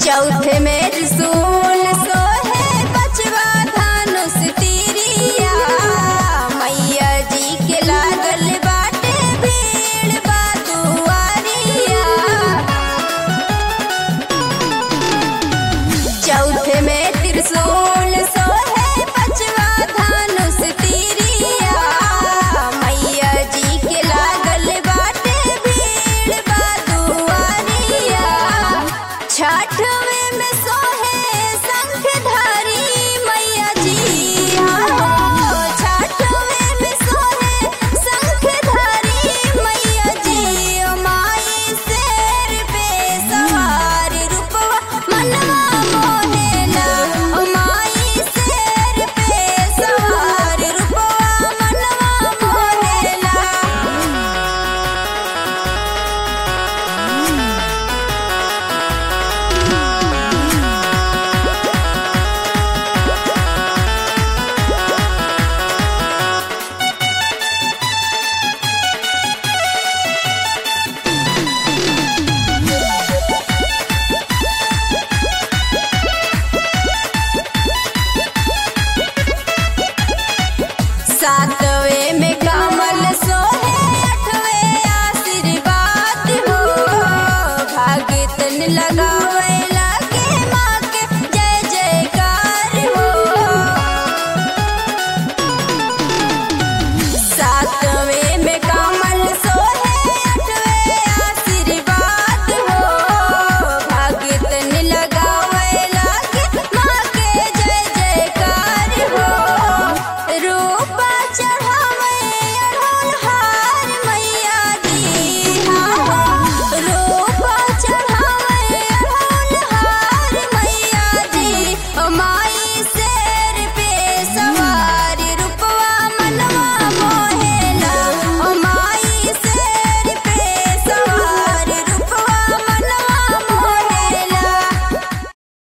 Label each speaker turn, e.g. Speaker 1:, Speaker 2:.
Speaker 1: चौथे में त्रिशूल सोहे पचवा धनुष तीरिया मैया जी के लागल बाटे भीड़ बा दुआरिया चौथे में त्रिशूल सोहे पचवा धनुष तीरिया मैया जी के लागल बाटे भीड़ बा दुआरिया छठवे में सोहे शंखधारी मैया जी हो छठवे में सोहे शंखधारी मैया जी ओ माई शेर पे सवार रूपवा मनवा मोहेला ओ माई शेर पे सवार रूपवा मनवा मोहेला सातवे में कमल सोहे अठवे आशीर्वाद हो भाग्यतन लगावे लागे माँ के जय जयकार हो सातवे में कमल सोहे अठवे आशीर्वाद हो भाग्यतन लगावे लागे माँ के जय जयकार हो रूपा चढ़ावे अढ़ोल हार मैया जी हाँ रूपा चढ़ावे अढ़ोल हार मैया जी ओ माँ